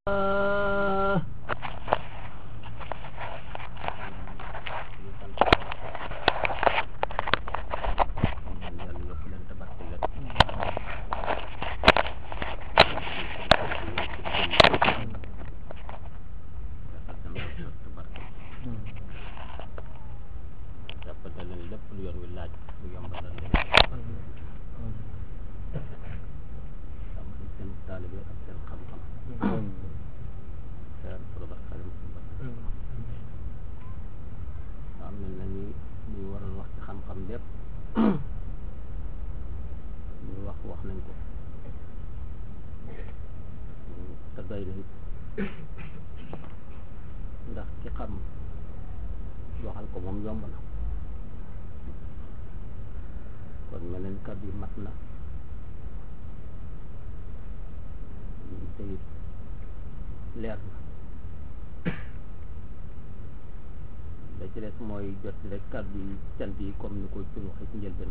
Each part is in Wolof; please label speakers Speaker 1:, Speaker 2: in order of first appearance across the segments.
Speaker 1: mooy jot rek kàddu yi cant yi comme ni ko ci waxee ci njëlbeen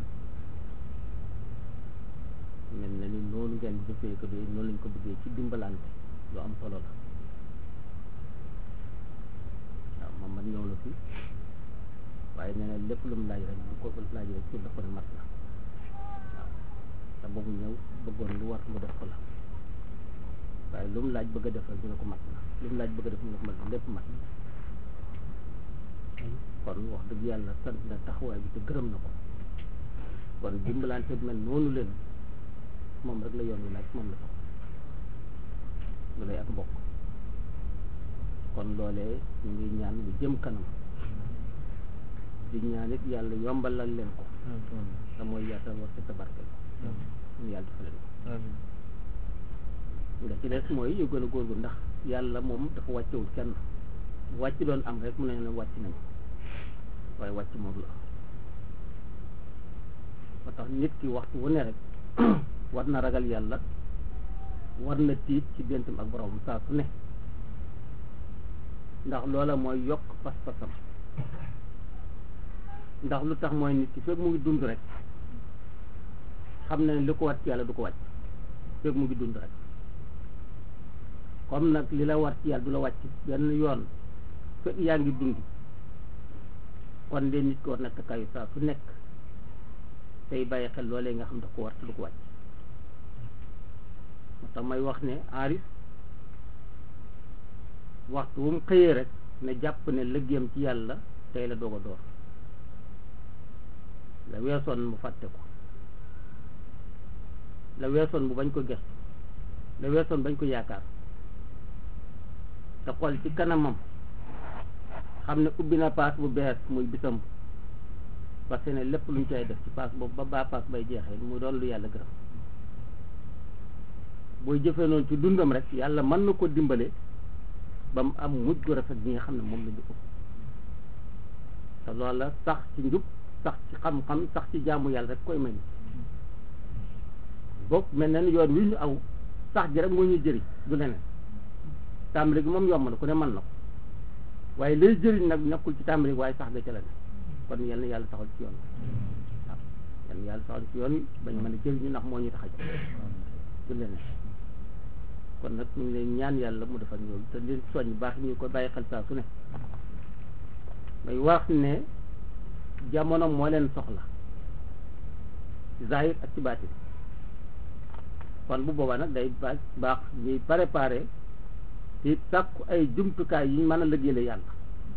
Speaker 1: mel na ni noonu ngeen jëfee ko de noonu lañ ko bëggee ci dimbalante lu am solo la waaw moom man ñëw na fi waaye nee na lépp lu mu laaj rek bu ko laaj rek ci dafa ne mat la waaw te boobu ñëw bëggoon lu war mu def ko la waaye lu mu laaj bëgg a def rek dina ko mat la lu mu laaj bëgg a def dina ko mat lépp mat kon wax dëgg yàlla sant na taxawaay bi te gërëm na ko kon dimbalante mel noonu leen moom rek la yoon wi laaj moom la sax lu lay ak mbokk kon loolee ñu ngi ñaan lu jëm kanam di ñaan it yàlla yombalal leen ko te mooy yaatal war sa tabarke ñu yàlla dafa leen nga ci des mooy yu gën a góorgu ndax yàlla moom dafa wàccewul kenn wàcc doon am rek mu ne la wàcc nañu waaye wàcc moom la moo tax nit ki waxtu wu ne rek war na ragal yàlla war na tiit ci dentam ak borom saa su ne ndax loola mooy yokk pas-pasam ndax lu tax mooy nit ki fekk mu ngi dund rek xam na ne li ko wat ci yàlla du ko wàcc fekk mu ngi dund rek comme nag li la war ci yàlla du la wàcc benn yoon fekk yaa ngi dund kon de nit ko war na takkaayu saa su nekk tey bàyyi xel loolee nga xam daf ko war te du ko wàcc moo tax may wax ne aarif waxtu wu mu xëyee rek ne jàpp ne liggéeyam ci yàlla tey la doog a door la weesoon mu fàtte ko la weesoon mu bañ ko gestu la weesoon bañ ko yaakaar te xool ci kanamam xam ne ubbi na paas bu bees muy bisam parce que ne lépp luñ cay def ci paas boobu ba baa paas bay jeexee mu doon lu yàlla gërëm booy jëfee noonu ci dundam rek yàlla mën na ko dimbale ba mu am mujj gu rafet bi nga xam ne moom la ñu ko te loola sax ci njub sax ci xam-xam sax ci jaamu yàlla rek koy may boog mel na ni yoon wi ñu aw sax ji rek moo ñuy jëriñ du leneen tàmbali gi moom yomb na ku ne mën na ko waaye lay jëriñ nag nekkul ci tàmbali waaye sax ga ca la ne kon yal na yàlla taxal ci yoon waaw yal na yàlla taxal ci yoon wi bañ mën a jëriñu ndax moo ñu tax a jox du leneen kon nag ñu ngi leen ñaan yàlla mu defal ñoom te leen soññ baax ñu ko bàyyi xel saa su ne may wax ne jamono moo leen soxla ci zahir ak ci baatin kon bu boobaa nag day baax baax ñuy préparé te sàkku ay jumtukaay yi ñu mën a liggéeyal yàlla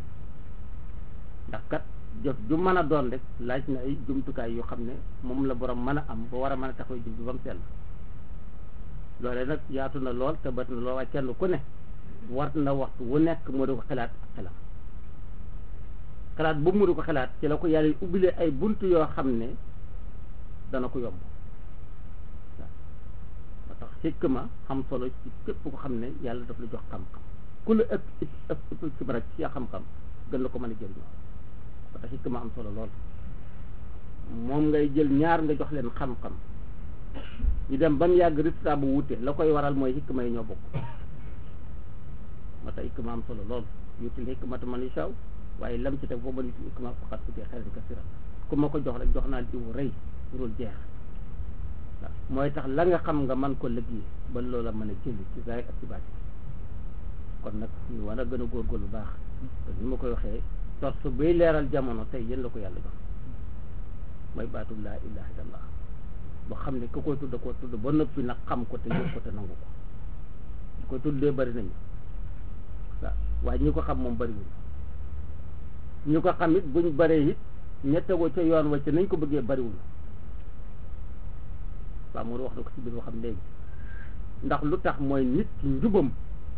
Speaker 1: ndax kat jëf ju mën a doon rek laaj na ay jumtukaay yoo xam ne moom la borom mën a am ba war a mën a taxaw jëf bi ba mu sell loole nag yaatu na lool te bët na lool waaye kenn ku ne war na waxtu wu nekk moo di ko xalaat ak xelam xalaat boobu mu di ko xalaat ci la ko yàlla ubbilee ay bunt yoo xam ne dana ko yomb waaw moo tax xikma xam solo ci képp ko xam ne yàlla daf la jox xam-xam ku la ëpp ëpp ëpp ci rek ci xam-xam gën la ko mën a jëriñoo moo tax xikma am solo lool moom ngay jël ñaar nga jox leen xam-xam ñu dem ba mu yàgg résultat bu wute la koy waral mooy xikma yi ñoo bokk moo tax xikma am solo lool yutil xikmata man yashaa waaye lam ci teg foo mën yutil xikma faqat utee xayran kasiira ku ma ko jox rek jox naa jiwu rëy dul jeex waaw mooy tax la nga xam nga man ko liggéey ba loola mën a jëli ci zaahir ak ci baatin nag ñu war a gën a góorgóorlu bu baax te ni ma koy waxee torse bay leeral jamono tey yéen la ko yàlla jox mooy baatu laa ilaha illallah boo xam ne ku koy tudd ko tudd ba noppi nag xam ko te yëg ko te nangu ko ñu koy tuddee bari nañu waaw waaye ñi ko xam moom bariwul ñu ko xam it buñ baree it ña tegoo ca yoon wa ca nañ ko bëggee bariwul waaw moo wax na ko ci biir waxam léegi ndax lu tax mooy nit ki njubam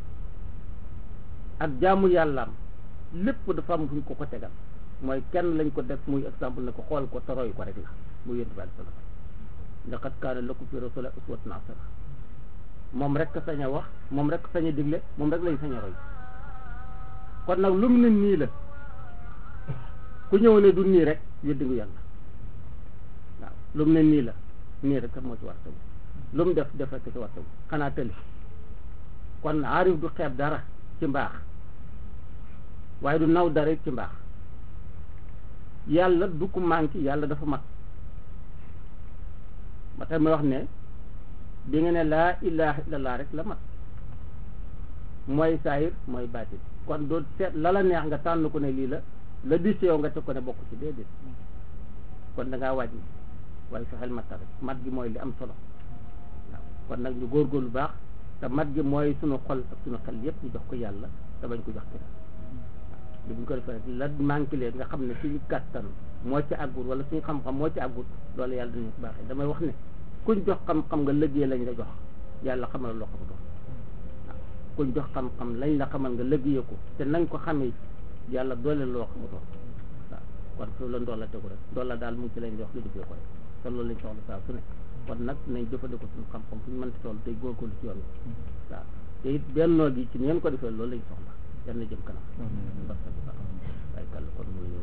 Speaker 1: ak jaamu yàllaam lépp dafa am fu ñu ko ko tegal mooy kenn lañ ko def muy exemple ne ko xool ko te roy ko rek la muy yonent bi sallallahu alayhi wasallam laqad kaana lakum fi rasulillahi uswatun hasana moom rek sañ a wax moom rek sañ a digle moom rek lañ sañ a roy kon nag lu mu ne nii la ku ñëw ne du nii rek weddi ngu yàlla waaw lu mu ne nii la nii rek sax moo ci war taw lu mu def def rek ci war taw xanaa tëli kon aarif du xeeb dara ci mbaax waaye du naw dara ci mbaax yàlla du ko manqué yàlla dafa mat ba tax may wax ne bi nga ne laa ilaha illallah rek la mat mooy saayir mooy baatin kon doo seet la la neex nga tànn ko ne lii la la di yow nga teg ko ne bokk ci déedéet kon da ngaa wàññi waaye fexeel matta rek mat gi mooy li am solo waaw kon nag ñu góorgóorlu baax te mat gi mooy sunu xol ak sunu xel yépp ñu jox ko yàlla te bañ ko jox kenn li buñ ko defee rek la manqué leen nga xam ne suñu kàttan moo ci àggut wala suñu xam-xam moo ci àggut loolu yàlla dañu ko baaxee damay wax ne kuñ jox xam-xam nga liggéey lañ la jox yàlla xamal loo xamutoon waaw kuñ jox xam-xam lañ la xamal nga liggéey ko te nañ ko xamee yàlla doole loo xamutoon waaw kon foofu la ndool la tegu rek ndool la daal mu ngi ci lañ jox lu defee ko rek te loolu lañ soxla saa su ne kon nag nañ jëfandikoo suñu xam-xam fu ñu mënti toll tey góorgóorlu ci yoon wi waaw te it bennoo gi ci ni ngeen ko defee loolu lañ soxla yal na jëm kanam. waaye kàlla kon mu